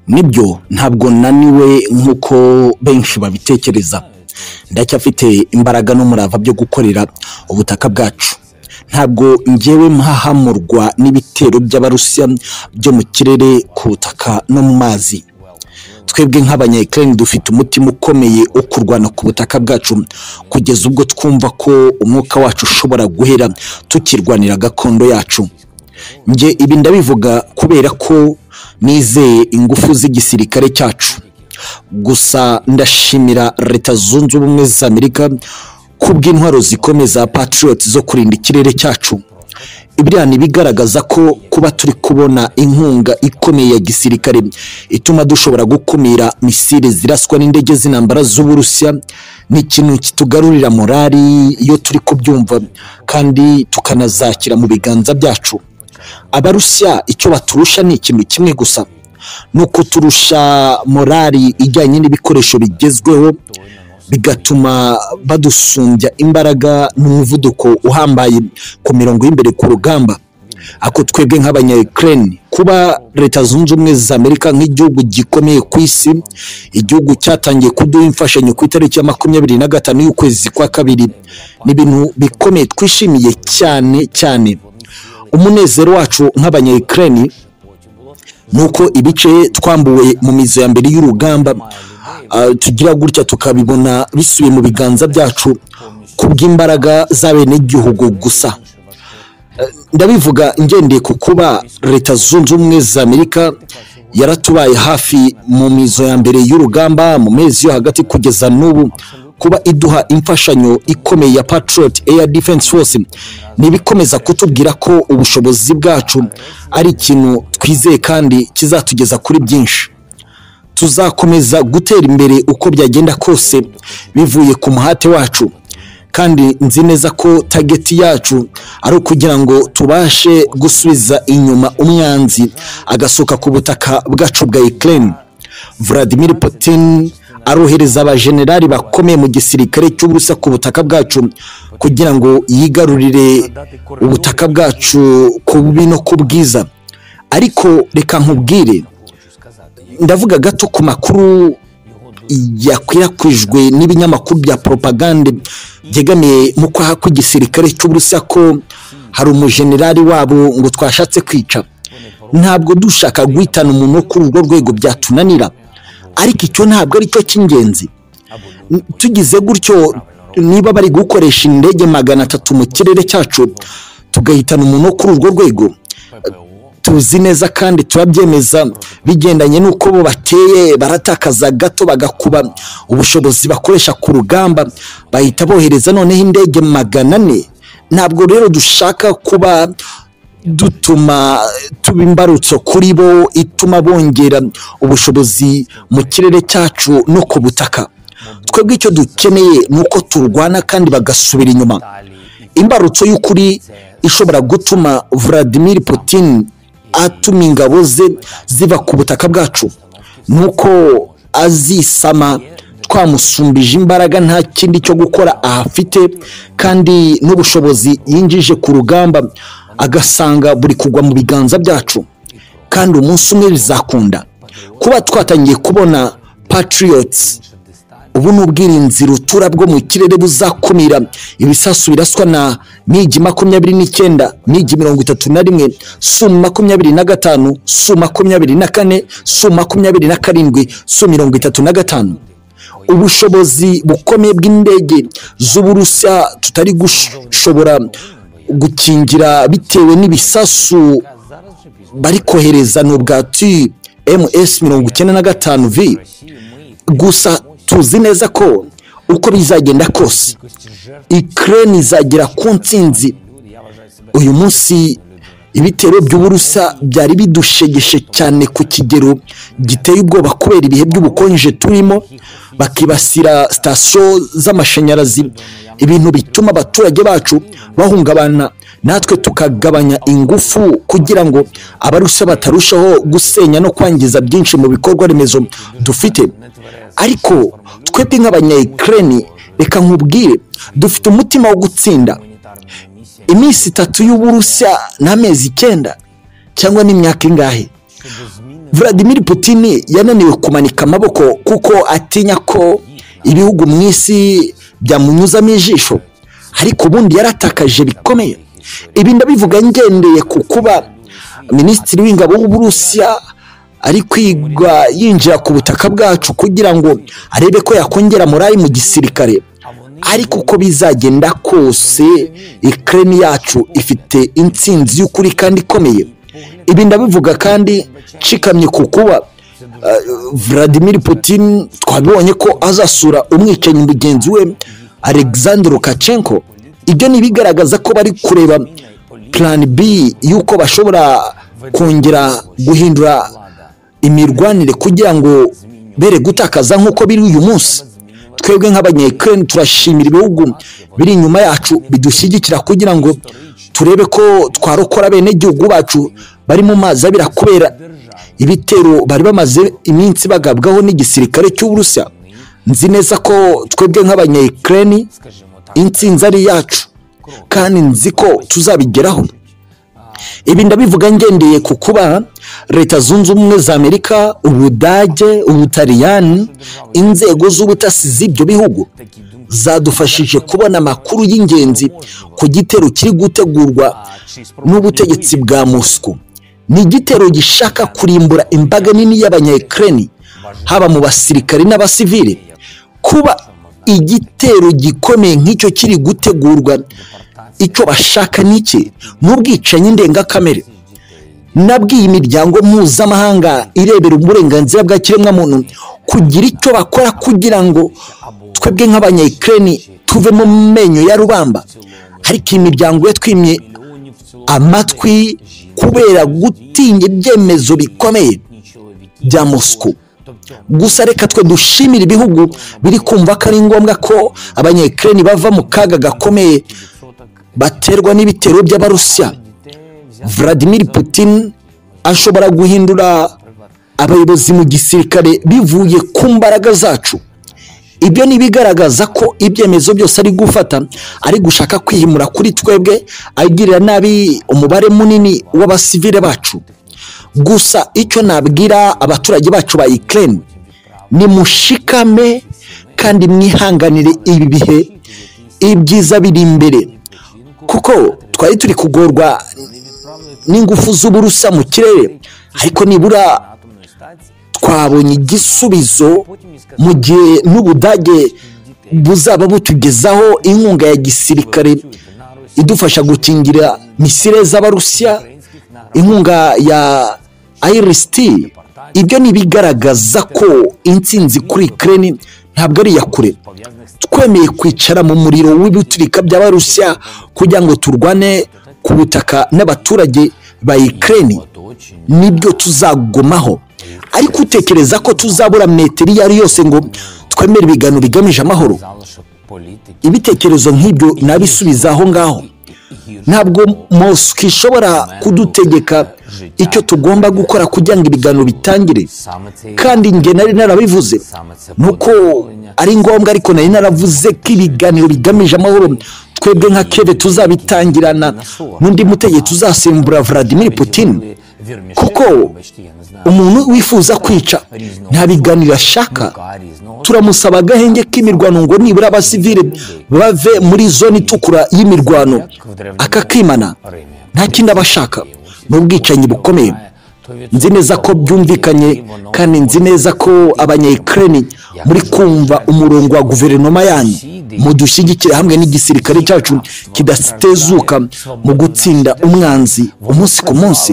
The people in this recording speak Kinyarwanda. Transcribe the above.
nibyo ntabwo naniwe nk'uko benshi babitekereza ndacyafite imbaraga n'umurava byo gukorera ubutaka bwacu ntabwo ngewe mpahamurwa n'ibitero by'abarusiya byo mu kirere ku butaka no mu mazi twebwe nk'abanyayikirani dufite umutima ukomeye wo kurwana ku butaka bwacu kugeza ubwo twumva ko umwuka wacu ushobora guhera tukirwanira gakondo yacu njye ibi ndabivuga kubera ko nizeye ingufu z'igisirikare cyacu gusa ndashimira leta zunze ubumwe za amerika kubw'intwaro zikomeye za patiriyoti zo kurinda ikirere cyacu ibiriya ni ibigaragaza ko kuba turi kubona inkunga ikomeye ya gisirikare ituma dushobora gukumira misile ziraswa n'indege z'intambara z'uburusiya ni ikintu kitugarurira morali iyo turi kubyumva kandi tukanazakira mu biganza byacu abarusiya icyo baturusha ni ikintu kimwe gusa ni ukuturusha morali ijyanye n'ibikoresho bigezweho bigatuma badusumbya imbaraga n'umuvuduko uhambaye ku mirongo y'imbere ku rugamba ako twebwe nk'abanyayikirani kuba leta zunze ubumwe za amerika nk'igihugu gikomeye ku isi igihugu cyatangiye kuduha imfashanyo ku itariki ya makumyabiri na gatanu y'ukwezi kwa kabiri ni ibintu bikomeye twishimiye cyane cyane umunezero wacu nk'abanyayikirani ni uko ibice twambuwe mu mizo ya mbere y'urugamba tugira gutya tukabibona bisubiye mu biganza byacu kubw'imbaraga z'abenegihugu gusa ndabivuga ngendeye ku kuba leta zunze ubumwe za amerika yaratubaye hafi mu mizo ya mbere y'urugamba mu mezi yo hagati kugeza n'ubu kuba iduha imfashanyo ikomeye ya patriot air defense force ni ibikomeza kutubwira ko ubushobozi bwacu ari ikintu twizeye kandi kizatugeza kuri byinshi tuzakomeza gutera imbere uko byagenda kose bivuye ku muhate wacu kandi nzi neza ko tageti yacu ari ukugira ngo tubashe gusubiza inyuma umwanzi agasohoka ku butaka bwacu bwa ikirere Vladimir Putin arohereza abajenerali bakomeye mu gisirikare cy'ubusa ku butaka bwacu kugira ngo yigarurire ubutaka bwacu ku bubi no ku bwiza ariko reka nkubwire ndavuga gato ku makuru yakwirakwijwe n'ibinyamakuru bya poropagande byegamiye mu kwaha kw'igisirikare cy'uburusiya ko hari umujenerali wabo ngo twashatse kwica ntabwo dushaka guhitana umuntu wo kuri urwo rwego byatunanira ariko icyo ntabwo ari cyo cy'ingenzi tugize gutyo niba bari gukoresha indege magana atatu mu kirere cyacu tugahitana umuntu wo kuri urwo rwego tuzi neza kandi turabyemeza bigendanye n'uko bo bateye baratakaza gato bagakuba ubushobozi bakoresha ku rugamba bahita bohereza noneho indege magana ane ntabwo rero dushaka kuba dutuma tuba imbarutso kuri bo ituma bongera ubushobozi mu kirere cyacu no ku butaka twebwe icyo dukeneye ni uko turwana kandi bagasubira inyuma imbarutso y'ukuri ishobora gutuma Vladimir Putin atuma ingabo ze ziva ku butaka bwacu nuko azisama twamusumbije imbaraga nta kindi cyo gukora ahafite kandi n'ubushobozi yinjije ku rugamba agasanga buri kugwa mu biganza byacu kandi umunsi umwe bizakunda kuba twatangiye kubona patiriyotsi ubu ni ubwirinzi rutura bwo mu kirere buzakumira ibisasu biraswa na migi makumyabiri n'icyenda migi mirongo itatu na rimwe su makumyabiri na gatanu su makumyabiri na kane su makumyabiri na karindwi su mirongo itatu na gatanu ubushobozi bukomeye bw'indege z'uburusiya tutari gushobora gukingira bitewe n'ibisasu bari kohereza n'ubwati ms mirongo icyenda na gatanu vi gusa tuzi neza ko uko bizagenda kose ikirere izagera ku nsinzi uyu munsi ibitero by'uburusa byari bidushegeshe cyane ku kigero giteye ubwoba kubera ibihe by'ubukonje turimo bakibasira sitasiyo z'amashanyarazi ibintu bituma abaturage bacu bahungabana natwe tukagabanya ingufu kugira ngo abarusa batarushaho gusenya no kwangiza byinshi mu bikorwa remezo dufite ariko twebwe nk'abanyayikirani reka nkubwire dufite umutima wo gutsinda iminsi itatu y'uburusiya n'amezi icyenda cyangwa n'imyaka ingahe Vladimir Putin yananiwe kumanika amaboko kuko atinya ko ibihugu mu isi byamunyuzamo ijisho ariko ubundi yaratakaje bikomeye ibi ndabivuga ngendeye ku kuba minisitiri w'ingabo w'uburusiya ari kwigwa yinjira ku butaka bwacu kugira ngo arebe ko yakongera morali mu gisirikare ariko uko bizagenda kose ikirere yacu ifite intsinzi y'ukuri kandi ikomeye ibi ndabivuga kandi nshikamye ku kuba Vladimir Putin twabibonye ko azasura umwicanyi mugenzi we Alexander Lukashenko ibyo ni ibigaragaza ko bari kureba plan b y'uko bashobora kongera guhindura imirwanire kugira ngo bere gutakaza nk'uko biri uyu munsi twebwe nk'abanyekirere turashimira ibihugu biri inyuma yacu bidushyigikira kugira ngo turebe ko twarokora bene gihugu bacu bari mu mazi abira kubera ibitero bari bamaze iminsi bagabwaho n'igisirikare cy'uburusiya nzi neza ko twebwe nk'abanyekirere insinzi ari iyacu kandi nzi ko tuzabigeraho ibi ndabivuga ngendeye ku kuba leta zunze ubumwe za amerika ubudage ubutaliyani inzego z'ubutasi z'ibyo bihugu zadufashije kubona amakuru y'ingenzi ku gitero kiri gutegurwa n'ubutegetsi bwa mosiko ni igitero gishaka kurimbura imbaga nini y'abanyayikirani haba mu basirikari n'abasivili kuba igitero gikomeye nk'icyo kiri gutegurwa icyo bashaka ni iki n'ubwicanyi ndengakamere nabwiye imiryango mpuzamahanga irebera uburenganzira bwa kiremwamuntu kugira icyo bakora kugira ngo twebwe nk'abanyayikirani tuve mu menyo ya rubamba ariko iyi miryango yatwimye amatwi kubera gutinya ibyemezo bikomeye bya mosiko gusa reka twe dushimire ibihugu biri kumva ko ari ngombwa ko abanyekireni bava mu kaga gakomeye baterwa n'ibitero by'abarusiya Vladimir Putin ashobora guhindura abayobozi mu gisirikare bivuye ku mbaraga zacu ibyo ni ibigaragaza ko ibyemezo byose ari gufata ari gushaka kwihimura kuri twebwe agirira nabi umubare munini w'abasivire bacu gusa icyo nabwira abaturage bacu ba ikirere ni mushikame kandi mwihanganire ibi bihe ibyiza biri imbere kuko twari turi kugorwa n'ingufu z'uburusa mu kirere ariko nibura twabonye igisubizo mu gihe n'ubudage buzaba butugezaho inkunga ya gisirikare idufasha gukingira misire z'abarusiya inkunga ya ayirisiti ibyo ni ibigaragaza ko insinzi kuri kireni ntabwo ari iya kure twemeye kwicara mu muriro w'ibiturika by'abarusiya kugira ngo turwane ku butaka n'abaturage ba ikireni nibyo tuzagomaho ariko utekereza ko tuzabura metero iyo ari yose ngo twemere ibiganiro bigamije amahoro ibitekerezo nk'ibyo nabisubiza aho ngaho ntabwo mosiki ishobora kudutegeka icyo tugomba gukora kugira ngo ibiganiro bitangire kandi njye nari narabivuze ni uko ari ngombwa ariko nari naravuze ko ibiganiro bigamije amahoro twebwe nka kebe tuzabitangirana n'undi mutegetsi uzasimbura Vladimir Putin kuko umuntu wifuza kwica nta biganiro ashaka turamusaba agahenge k'imirwano ngo nibura abasivire bave muri zone itukura y'imirwano akakimana nta kindi aba ashaka ni ubwicanyi bukomeye nzi neza ko byumvikanye kandi nzi neza ko abanyayikirani muri kumva umurongo wa guverinoma yanyu mudushyigikire hamwe n'igisirikare cyacu kidatezuka mu gutsinda umwanzi umunsi ku munsi